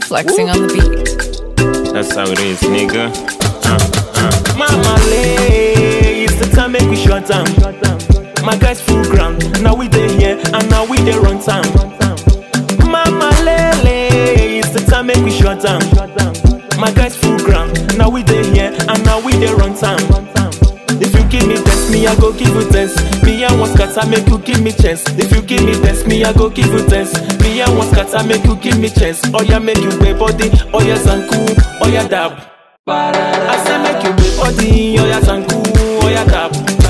flexing on the beat. That's how it is, nigga. Uh, uh. Mama lay, it's the time make we shut down. My guys full ground, now we dey here and now we dey run town. Mama lay, it's the time make we shut down. My guys full ground, now we dey here and now we dey run town. If you give me test, me I go give you test. Me I want scatter, make you give me chance. If you give me test, me I go give you test. Me I want scatter, make you give me chance. Oh yeah, make you wear body, oh yeah, zanku, oh yeah, dab. I say make you wear body, oh yeah, zanku, oh yeah, dab.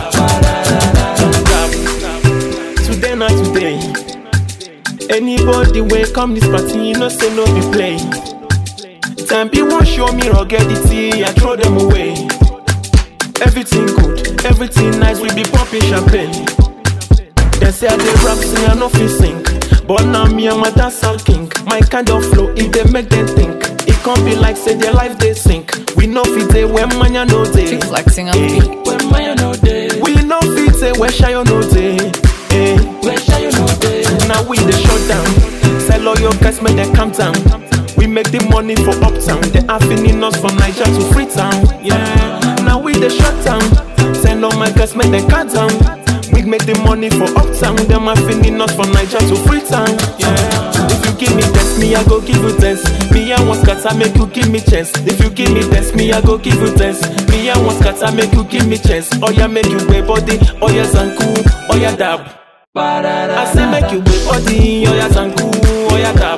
Dab. Today not today. Anybody wey come this party, you know say no be play. Time be won't show me ruggedity, I throw them away. Everything good, everything nice, we be popping champagne. They say I dey rap, say I no fit sing. But now me and my dancehall king. My kind of flow, it dey make them think. It can't be like say their life they sink. We know fit dey when manya no dey. Keep flexing on the Eh, beat. When manya no dey. We know fit dey when shayo no dey. Eh, when shayo no dey. Now we dey shut down. Sell all your guys, make them calm down. We make the money for uptown. They are feeding us from Niger to Freetown. Yeah. Now we dey shut down. Send all my guys, make them calm down. We make the money for uptown. Them are feeding us from Niger to Freetown. Yeah. If you give me test, me I go give you test. Me I want scatter, make you give me chance. If you give me test, me I go give you test. Me I want scatter, make you give me chance. Oh yeah, make you wear body. Oh yeah, zanku. Oh yeah, dab. I say make you wear body. Oh yeah, zanku. Oh yeah, dab.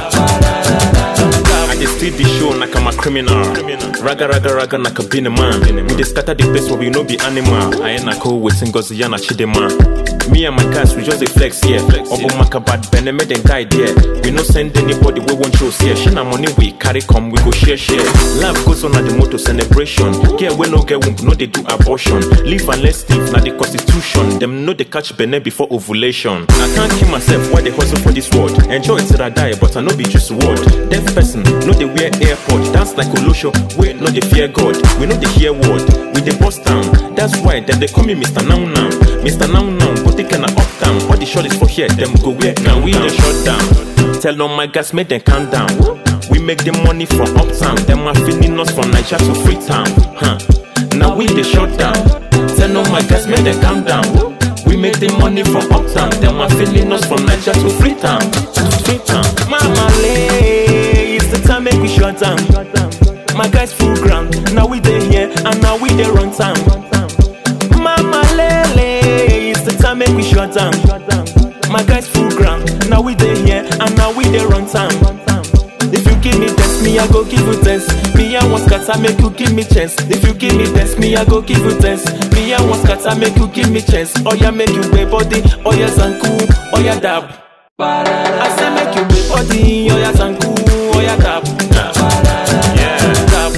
I dey steal the show like I'm a criminal. Raga raga raga like a bin man. We dey scatter the place where we no be animal. I ain't a cool with Ngozi Yana Chidema. Me and my guys, we just dey flex here. Obo maka bad bene make them guide there. We no send anybody we won't show here. Share na money we carry come, we go share share. Life goes on at the motor celebration. Get we no get womb, no they do abortion. Live and let's live, na the constitution. Them know they catch bene before ovulation. I can't kill myself while they hustle for this world. Enjoy it till I die, but I no be just word. Deaf person, no they wear airpod. Dance like Olosho, wait, no they fear God. We know they hear word, we they bust down. That's why them they call me Mr. Now Now. Mr. Now Now, but they cannot up down. All the shot is for here, them go where now we the shut down. Tell all my guys, make them calm down. We make the money from uptown. Them are feeding us from Niger to Freetown. Huh. Now we the shut down. Tell all my guys, make them calm down. We make the money from uptown. Them are feeding us from Niger to Freetown. Freetown. Mama lay, it's the time make we shut down. My guys full ground, now we dey here and now we dey run town. Mama lay, it's the time make we shut down. My guys full ground, now we dey here and now we dey run town. If you give me test, me I go give you test. Me I want scatter, make you give me chance. If you give me test, me I go give you test. Me I want scatter, make you give me chance. Oh yeah, make you wear body. Oh yeah, zanku. Oh yeah, dab. I say make you wear body. Oh yeah, zanku. Oh yeah, dab. Yeah. Dab.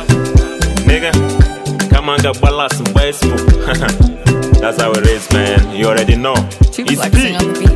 Nigga, come on, got balance and baseball. That's how it is, man. You already know. Keep It's flexing big. on the beat.